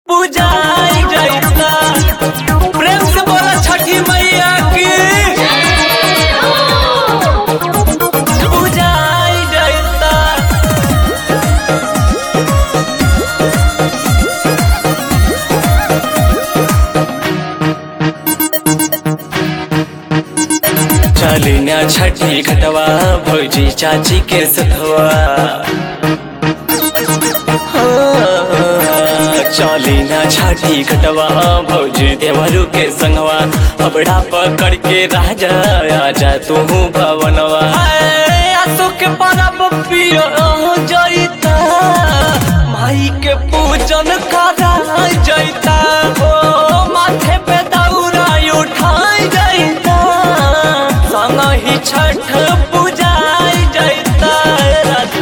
पूजाई जाइता प्रेम से बोला छठी मैया की पूजाई जाइता चली ना छठी घटवा भौजी चाची के सथवा चली ना छठी घटवा भौजी देवरू के संगवा अबड़ा पकड़ के राजा आजा तू भवनवा आसो के परब पियो जइता माई के पूजन करा जइता ओ माथे पे दौरा उठाई जइता संग ही छठ पूजाई जइता राजा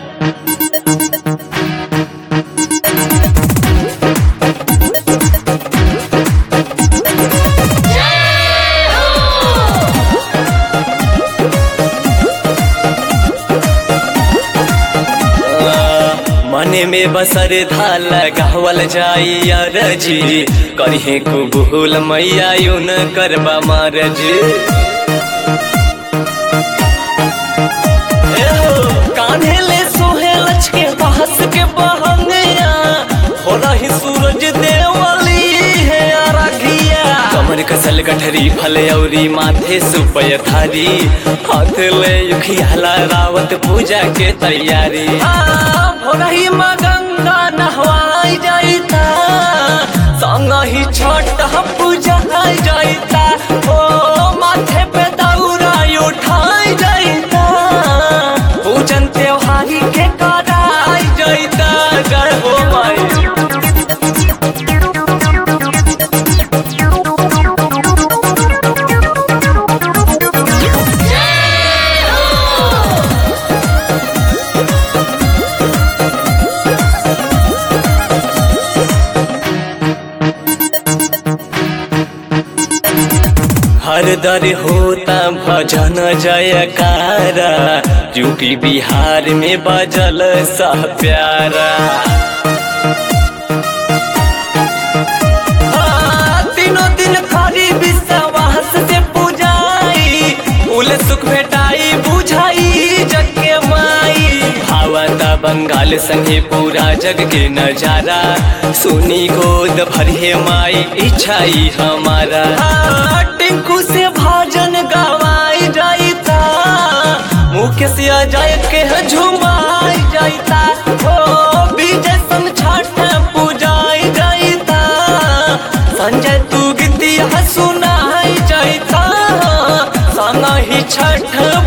मने में बसर धाल गावल जाई अरजी करिहे कुबुल मैया यून करबा मारजी कान्हे ले सोहे लच के बहस के बहंगिया हो रही सूरज देवली है अरघिया कमर कसल गठरी फल औरी माथे सुपय थारी हाथ ले युखियाला रावत पूजा के तैयारी हो रही माँ गंगा नहवाई जाइता संग ही छठ पूजा जाइता ओ माथे पे दौरा उठाई जाइता पूजन त्योहारी के कराई जाइता जय हो माई हर दर होता भजन जयकारा यूपी बिहार में बजल सा प्यारा हाँ, तीनों दिन करी विश्वास से पूजाई उल सुख भेटाई बुझाई जग के माई भावता बंगाल संगे पूरा जग के नजारा सुनी गोद भरे माई इच्छाई हमारा हाँ, टिंकू से भजन गवाई जाइता मुकेश अजय के झुमाई जाइता ओ विजय सन छठ पूजाई जाइता संजय तू गीतिया सुनाई जाइता संग ही छठ